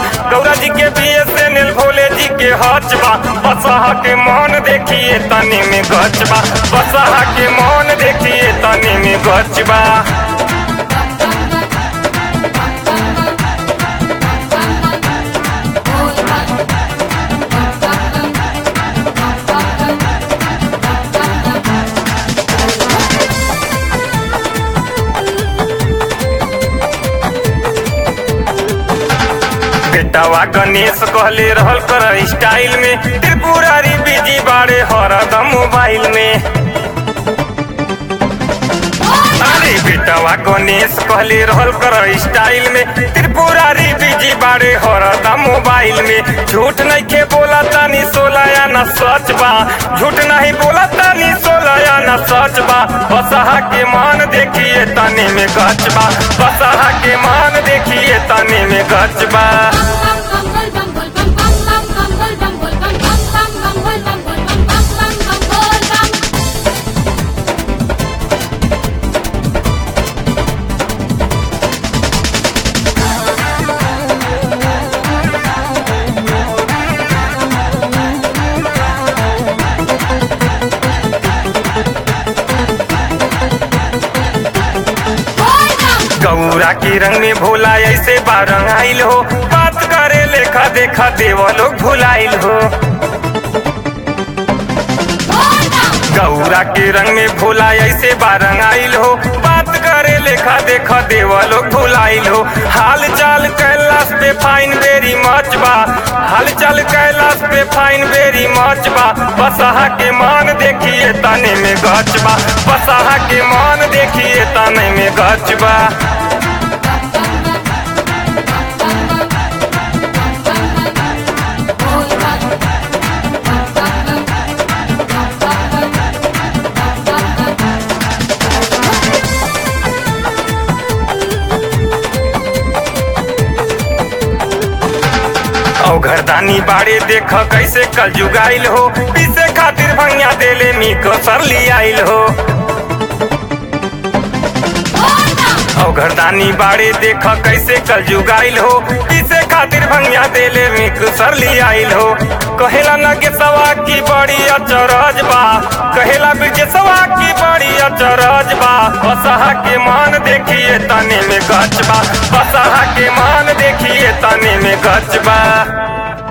गौरा जी के B S N L Bhole ji के हच बा बसहा के मन देखिए तनी में गच बा बसहा के मन देखिए तनी में गच बा बेटावा गणेश कहले रहल कर स्टाइल में त्रिपुरारी बिजी बाड़े हरदम मोबाइल में अरे बेटावा गणेश कहले रहल कर स्टाइल में त्रिपुरारी बिजी बाड़े हरदम मोबाइल में झूठ नहीं के बोला तानी सोला या न सच बा झूठ नहीं बोला तानी सोला या न सच बा बसहा के मान देखिए तनी में गच बा बसहा के मान देखिए तनी में गच बा गौरा के रंग में भोला ऐसे बारंग आइल हो बात करे लेखा देखा देव लोग भुलाइल हो गौरा के रंग में भोला ऐसे बारंग आइल हो बात करे लेखा देखा देव लोग भुलाइल हो हाल चाल कैलाश पे फाइन बेरी मच बा हाल चाल कैलाश पे फाइन बेरी मच बा बसहा के मान देखिए तने में गच बा बसहा के मान देखिए तने में गच बा घरदानी बाड़े देख कैसे कल जुगाइल हो पीसे खातिर भंगिया देले मी को सरली आइल हो औ घरदानी बाड़े देख कैसे कल जुगाइल हो पीसे खातिर भंगिया देले मी को सरली आइल हो कहेला नगे सवा की बड़ी अचरज बा कहेला बिरजे सवा की बड़ी अचरज बा बसहा के मान देखिए तने में गच बा बसहा के मान देखिए तने में गच बा